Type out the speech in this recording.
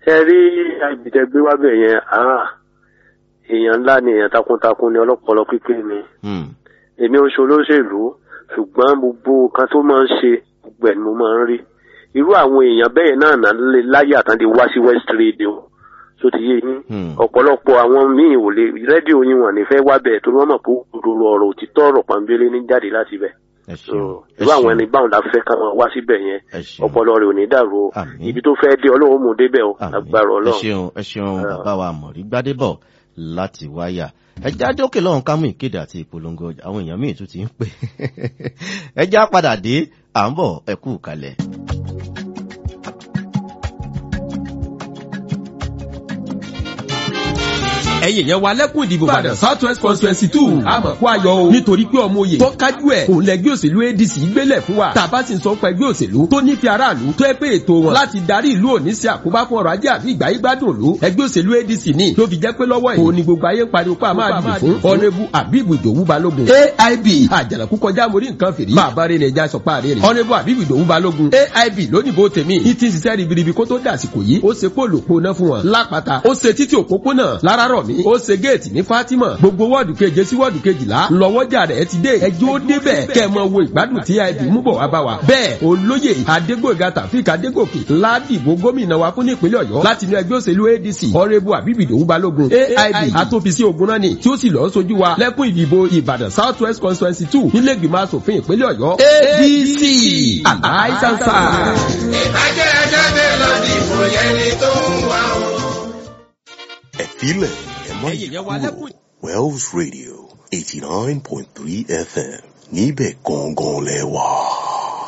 ṣe rí àgbẹ̀tẹ̀ gbé wá bẹ̀ yẹn ah, èèyàn ńlá ni èèyàn takuntakun ni ọlọ́pọlọ pípé ni Hmm. èmi ò ṣe olóṣèlú ṣùgbọ́n gbogbo nǹkan tó máa ń ṣe gbogbo ẹ̀ ni mo máa ń rí irú àwọn èèyàn bẹ́ẹ̀ náà náà lè láyé àtàndé wá sí west radio tó ti yé yín Hmm. ọ̀pọ̀lọpọ̀ àwọn míì ò lè rédíò yín wọ̀n ní fẹ́ wá bẹ̀ torí wọ́n mọ̀ pé òdodo ọ̀rọ̀ òtítọ́ ọ̀rọ̀ pàmbélé ní jáde láti bẹ̀ ẹ So, ṣeun ẹ irú àwọn ṣeun ẹni báwọn la fẹ́ ká máa wá síbẹ̀ yẹn ẹ ṣeun ọpọlọ rẹ̀ ò ní dàrú o Àmín. ibi tó fẹ́ dé ọlọ́run mú débẹ̀ o Àmín. agbára ẹ ọlọ́run. ṣeun ẹ ṣeun Ah. bàbá wa mọ̀rí gbádébọ̀ láti wáyà ẹ já dókè lọ́hùn ká mú ìkéde àti ìpolongo ọjà àwọn èèyàn míì tún ti ń pè ẹ já padà dé à ń bọ̀ ẹ kú kalẹ̀. ẹ̀yin yẹn wa lẹ́kùn ìdìbò Ìbàdàn south west constituency two àmọ̀ kó ayọ̀ o nítorí pé ọmọ oyè tó kájú ẹ̀ òun lẹ́gbẹ́ òṣèlú adc gbélẹ̀ fún wa tàbá sì ń sọ pé ẹgbẹ́ òṣèlú tó nífẹ̀ẹ́ aráàlú tó ẹ pé ètò wọn láti darí ìlú òní sí àkóbá fún ọrọ̀ ajé àbí ìgbà yín gbádùn òlu ẹgbẹ́ òṣèlú adc ní tó fi jẹ́ pé lọ́wọ́ yìí òun ni gbogbo ayé ń pariwo pé a máa dìbò fún ọ̀nẹ́bù àbíbù ìdòwú balógun aib àjànàkú kọjá mórí nǹkan fìrí bàbá rẹ̀ nẹja sọpá rẹ̀ rẹ̀ ọ̀nẹ́bù àbíbù ìdòwú balógun aib lónìbó tèmi ní ti ń ṣiṣẹ́ ribiribi kó tó dàsìkò yìí ó ṣe pòlò pòná fún wọn lápáta ó ṣe títí òpópónà lárárọ̀mí ó ṣe géètì ní Fatima gbogbo wọ́ọ̀dù keje sí wọ́ọ̀dù kejìlá lọ́wọ́jà rẹ̀ ti dé ẹjọ́ ó débẹ̀ kẹ́ ẹ mọ wo ìgbádùn tí aib mú bọ̀ wá bá wa bẹ́ẹ̀ olóyè adégbòga tàfíìk adégòkè ládìbò gómìnà wa fún nípínlẹ̀ ọ̀yọ́ láti inú ẹgbẹ́ òṣèlú adc ọ̀rẹ́bù àbíbìdòwú balógun aib atòfisí ogun náà ni tí ó sì lọ́ọ́ sojú wa lẹ́kùn ìdìbò ìbàdàn south west constituency two nílé ìgbìmọ̀ asòfin ìpínlẹ̀ ọ̀yọ́ adc àdáìsànsà. ìbàjẹ́ ẹjẹ́ mi lọ dìbò yẹni tó ń wá o. ẹ filẹ̀ ẹ má yí Ẹ̀yin yẹn wá kúrò lẹ́kùn. Wells Radio eighty nine point three FM níbẹ̀ gangan lẹ wà.